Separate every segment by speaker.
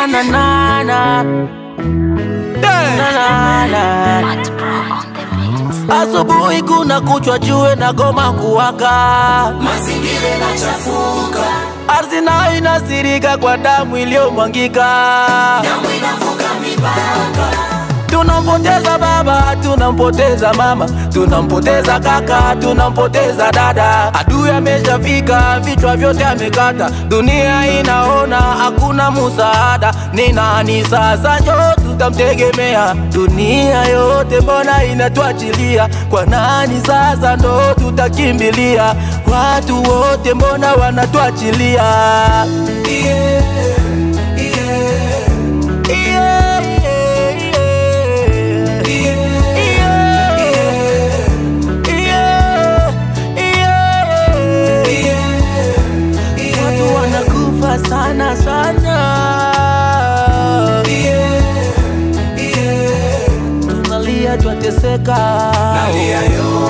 Speaker 1: na na na na na na na Asubuhi kuna kuchwa jue na goma kuwaka,
Speaker 2: mazingira yanachafuka,
Speaker 1: ardhi nayo inasirika kwa damu iliyomwangika.
Speaker 2: damu inavuka mipaka,
Speaker 1: Tunampoteza baba, tunampoteza mama, tunampoteza kaka, tunampoteza dada. Adui ameshafika, vichwa vyote amekata, dunia inaona hakuna musaada. Ni nani sasa njo tutamtegemea? Dunia yote mbona inatuachilia? Kwa nani sasa ndo tutakimbilia? Watu wote mbona wanatuachilia?
Speaker 2: yeah, yeah,
Speaker 1: Yeah, yeah, yeah.
Speaker 2: yeah, yeah,
Speaker 1: Watu wanakufa sana sana,
Speaker 2: yeah, yeah.
Speaker 1: tunalia twateseka,
Speaker 2: Nalia yo,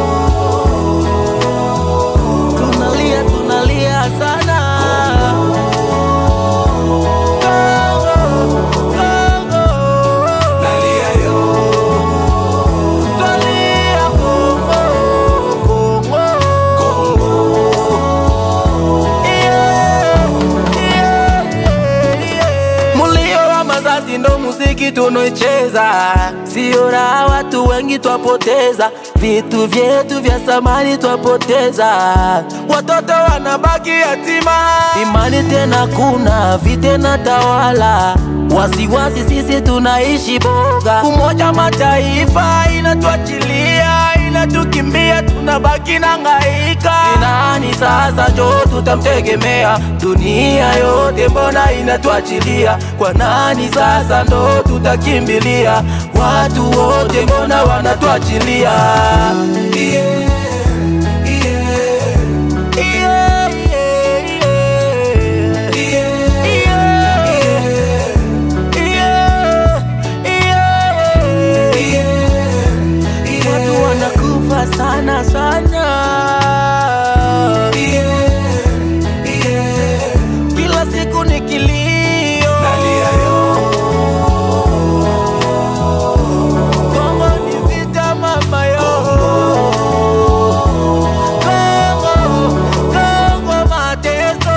Speaker 1: tunalia tunalia sana. Kongo, Kongo,
Speaker 2: nalia yo,
Speaker 1: twalia Kongo, Kongo. Mulio wa mazazi ndo muziki tunoicheza, sio raha, watu wengi twapoteza, vitu vyetu vya samani twapoteza, watoto wanabaki yatima, imani tena kuna vitena tawala, wasiwasi sisi tunaishi boga, Umoja Mataifa inatuachilia inatukimbia, tunabaki na ngaika. Ni nani sasa njo tutamtegemea? Dunia yote mbona inatuachilia? Kwa nani sasa ndo tutakimbilia? Watu wote mbona wanatuachilia?
Speaker 2: yeah, yeah,
Speaker 1: Yeah, yeah, yeah.
Speaker 2: yeah,
Speaker 1: Yeah, yeah. Watu wanakufa sana sana, kila siku ni kilio. Kongo ni vita mama yo, Kongo, Kongo mateso.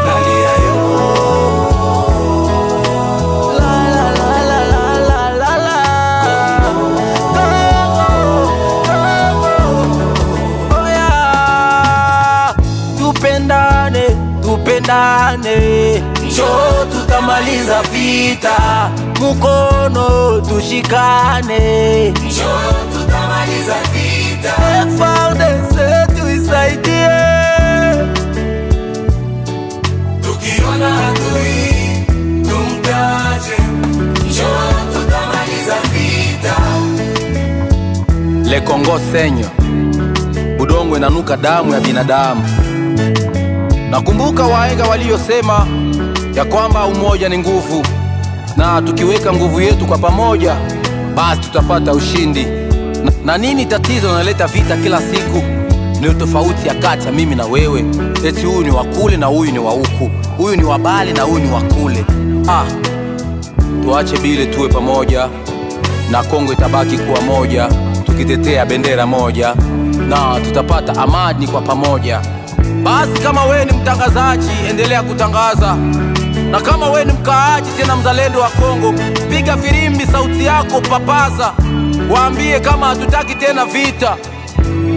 Speaker 1: La la la la la la la la. Kongo, Kongo. Oya, tupendane, tupendane, njo tutamaliza vita, mukono tushikane, FARDC tuisaidie.
Speaker 2: Tukiona adui tumtaje, njoo tutamaliza vita.
Speaker 3: Le Congo senyo, udongo inanuka damu ya binadamu. Nakumbuka wahenga waliosema ya kwamba umoja ni nguvu, na tukiweka nguvu yetu kwa pamoja, basi tutapata ushindi. Na, na nini tatizo naleta vita kila siku? Ni tofauti ya kati ya mimi na wewe, eti huyu ni wa kule na huyu ni wa huku, huyu ni wa Bali na huyu ni wa kule. Ah, tuache bile, tuwe pamoja na Kongo itabaki kuwa moja, tukitetea bendera moja na tutapata amani kwa pamoja. Basi kama wewe ni mtangazaji, endelea kutangaza, na kama wewe ni mkaaji tena mzalendo wa Kongo, piga firimbi, sauti yako papaza, waambie kama hatutaki tena vita.